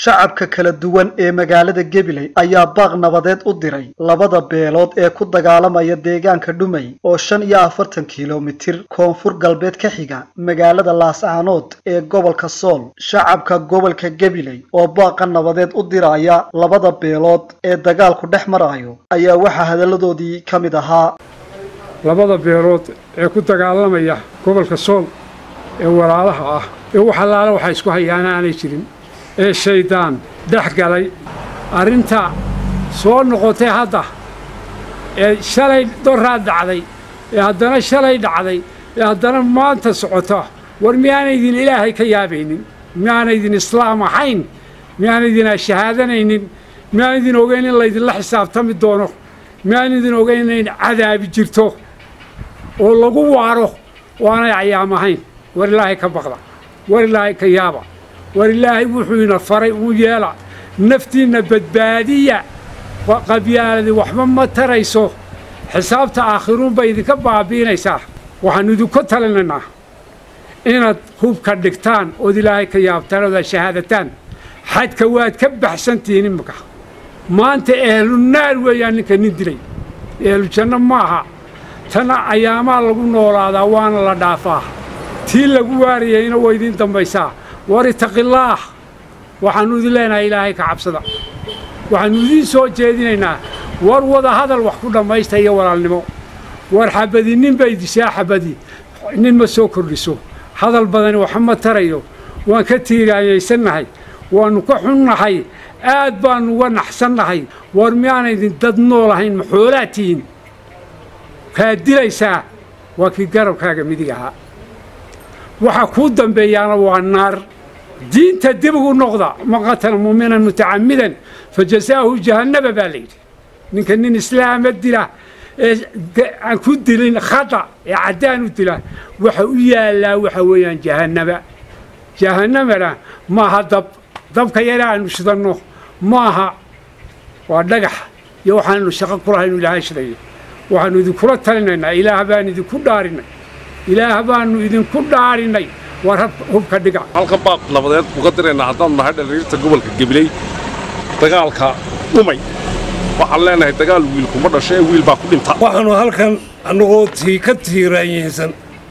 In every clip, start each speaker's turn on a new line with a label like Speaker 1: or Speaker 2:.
Speaker 1: shacabka kala duwan ee magaalada gabiley ayaa baaq nabadeed u diray labada beelood ee ku dagaalamaya deegaanka dhumay oo shan iyo afartan kilomitir koonfur galbeed ka xiga magaalada laascaanood ee gobolka sool shacabka gobolka gabiley oo baaqa nabadeed u diraya labada beelood ee dagaalku dhex marayo ayaa waxaa hadalladoodii ka mid ahaa
Speaker 2: labada beelood ee ku dagaalamaya gobolka sool ee walaalaha ah ee wax allaale waxa isku hayaana aanay jirin ee shayddaan dhex galay arrinta soo noqotay hadda ee shalay doraa dhacday ee haddana shalay dhacday ee haddana maanta socota war miyaanaydin ilaahay ka yaabaynin miyaanaydin islaam ahayn miyaanaydin shahaadanaynin miyaanaydin ogeyn in laydinla xisaabtami doono miyaanaydin ogeyn in cadaabi jirto oo lagu waaro oo aanay cayaam ahayn war ilaahay ka baqda war ilaahay ka yaaba war ilaahay wuxuu ina faray uu yeela naftiinna badbaadiya qabyaaladii waxba ma tarayso xisaabta aakhiruunbay idinka baabiinaysaa waxaannu idinku talinaynaa inaad hubka dhigtaan ood ilaahay ka yaabtaan ood aad shahaadataan xadka waad ka baxsantihiin imika maanta ehlu naar weeyaan ninka nin dilay ehlu janno maaha tana ayaamaa lagu noolaadaa waana la dhaafaa tii lagu waarayayna waa idiin dambaysaa war itaqillaah waxaannu idin leenahay ilaahay ka cabsada waxaannu idiin soo jeedinaynaa war wada hadal wax ku dhammaysta iyo walaalnimo war xabadi nin bay dishaa xabadi nin ma soo kordhiso hadal badani waxa ma tarayo waan ka tiiraayaysannahay waannu ka xunnahay aad baannu uga naxsannahay war miyaanaydin dad nool ahayn ma xoolaa tihiin kaad dilaysaa waa kii garabkaaga midig ahaa waxa kuu dambeeyaana waa naar diinta dib ugu noqda man qatala muuminan mutacammidan fa jasaahu jahannaba baa layidhi ninka nin islaama dila ee aan ku dilin khata ee caddaan u dila waxa u yaallaa waxa weeyaan jahannaba jahannamana maaha dab dabka yara aanu shidanno maaha waa dhagax iyo waxaanu shaqo kulahaynu ilaahay shidayo waxaannu idinkula talinaynaa ilaah baan idinku dhaarinay ilaah baannu idinku dhaarinay war hubka dhiga
Speaker 3: halkan baaq nabadeed uga diraynaa haddaan nahay dhaliirta gobolka gabiley dagaalka dhumay waxaan leenahay dagaal wiilkuma dhasho ee wiil baa ku dhinta
Speaker 4: waxaannu halkan annagoo tii ka tiiraanyaysan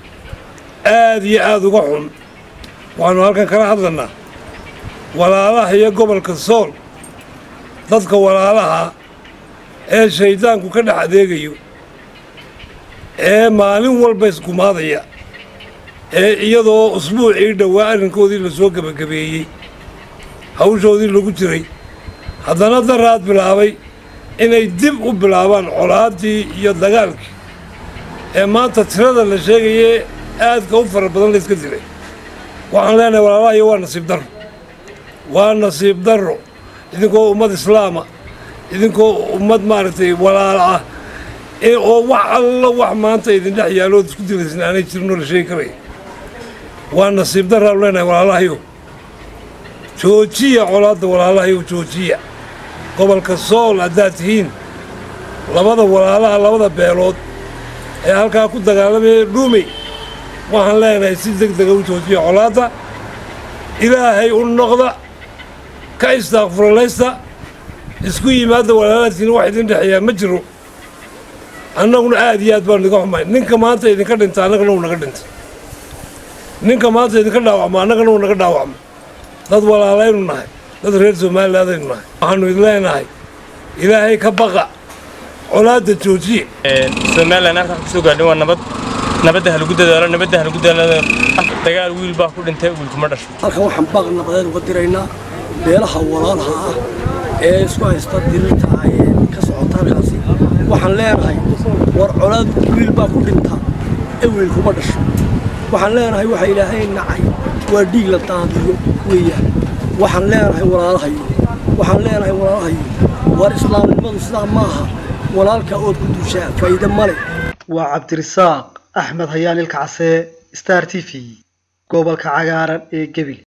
Speaker 4: aad iyo aad uga xun waxaannu halkan kala hadlannaa walaalaha iyo gobolka sool dadka walaalaha ee shayddaanku ka dhex adeegayo ee maalin walba isgumaadaya ee iyadoo usbuucii dhowaa arrinkoodii la soo gebagabeeyey hawshoodii lagu jiray haddana daraad bilaabay inay dib u bilaabaan colaaddii iyo dagaalkii ee maanta tirada la sheegayee aadka u fara badan layska dilay waxaan leenahay walaalahayo waa nasiib darro waa nasiib darro idinkoo ummad islaama idinkoo ummad maaragtay walaala ah ee oo wax alla wax maanta idin dhex yaallood isku dilaysan aanay jirinoo la sheegi karaya waa nasiib darraanu leenahay walaalahayo joojiya colaadda walaalahayo joojiya gobolka sool haddaad tihiin labada walaalaha labada beelood ee halkaa ku dagaalamaya dhuumey waxaan leenahay si deg dega u joojiya colaadda ilaahay u noqda ka istaaqfuranaysta isku yimaadda walaalaadkiina wax idin dhexeeyaa ma jiro annaguna aad iyo aad baanu idinka xumayn ninka maanta idinka dhinta annagana uu naga dhintay ninka maanta idinka dhaawacmo annagana uu naga dhaawacmo dad walaalaynu nahay dad reer somalilaadaynu nahay waxaannu idin leenahay ilaahay ka baqa colaadda joojiye
Speaker 5: somalilan halkaan kusoo gaadhin waa nabad nabadda ha lagu dadaalo nabadda ha lagu dadaalo dagaal wiil baa ku dhintay wiilkuma dhasho
Speaker 6: halkan waxaan baaq nabadeed uga diraynaa beelaha walaalaha ah ee isku haysta dirirta ee ka socota halkaasi waxaan leenahay war colaad wiil baa ku dhinta ee wiilkuma dhasho waxaan leenahay waxa ilaahay nacay waa dhiig la daadiyo weeyaan waxaan leenahay walaalahayo waxaan leenahay walaalahayo war islaamnimadu sidaa maaha walaalka ood ku duushaa faa'iide male
Speaker 1: waa cabdirisaaq axmed hayaan ilka casee star t v gobolka cagaaran ee gebil